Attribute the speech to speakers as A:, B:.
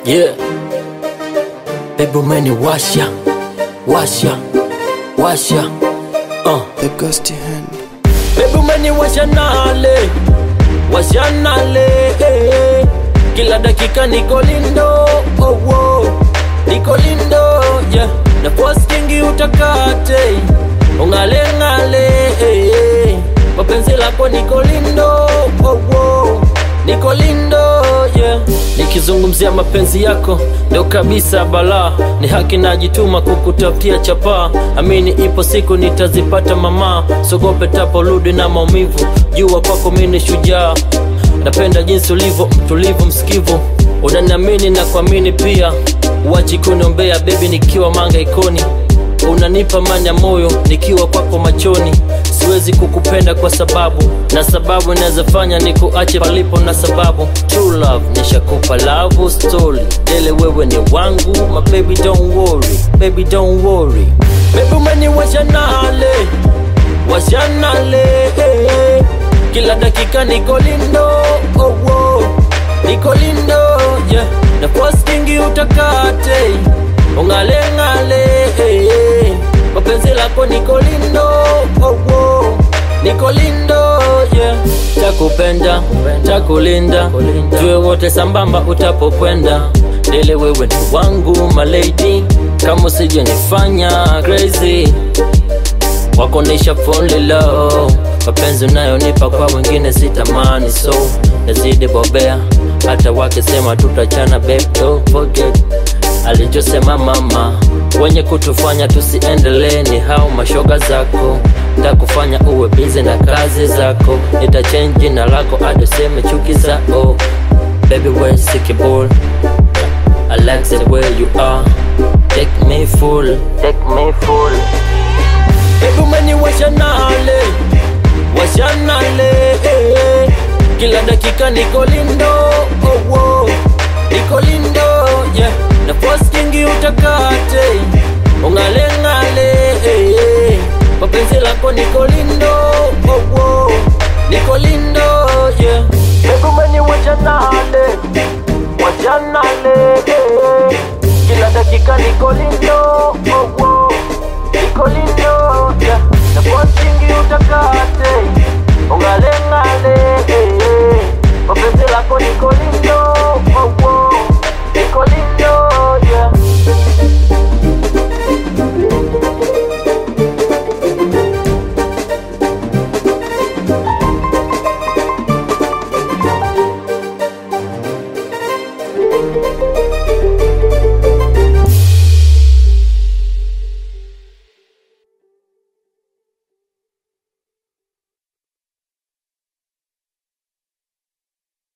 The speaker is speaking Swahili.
A: Yeah. Baby umeniwasha washa washa uh.
B: The gusty hand.
A: Baby umeniwasha nale washa nale eh. Kila dakika niko lindo oh, oh. Niko lindo yeah. Na postingi utakate ungale ngale eh, eh. Mapenzi lako niko lindo oh, oh. Niko lindo yeah. Nikizungumzia mapenzi yako ndo kabisa balaa, ni haki najituma kukutafutia chapaa. Amini ipo siku nitazipata mama, sogope taporudi na maumivu. Jua kwako mimi ni shujaa, napenda jinsi ulivyo mtulivu, msikivu, unaniamini na kuamini pia. Uachi kuniombea bebi, nikiwa manga ikoni unanipa mani ya moyo nikiwa kwako machoni siwezi kukupenda kwa sababu na sababu inawezafanya nikuache palipo na sababu true love nishakupa love story dele wewe ni wangu my baby don't worry baby don't worry baby umeniwasha nale washa nale eh. kila dakika niko lindo oh, oh. niko lindo yeah. na postingi utakate ungale ngale eh, eh. mapenzi lako niko lindo oh, oh. niko lindo yeah. takupenda takulinda tuwe wote sambamba utapokwenda dele wewe ni wangu malady kama usije nifanya crazy wakonesha phone low mapenzi unayonipa kwa wengine sitamani so nazidi bobea hata wakisema tutachana babe don't forget alichosema mama wenye kutufanya tusiendelee ni hao mashoga zako takufanya uwe bizi na kazi zako nitachange jina lako adoseme chuki zao baby we're sickable I like the way you are take me full take me full Baby umeniwasha nale washa nale eh. kila dakika niko lindo oh, oh. niko lindo yeah. na postingi utakate ungale ngale eh. mapenzi lako niko lindo oh, oh. niko lindo yeah. Baby umeniwasha nale washa nale eh. kila dakika niko lindo oh, oh. niko lindo yeah. na postingi utakate ungale ngale eh. mapenzi lako niko lindo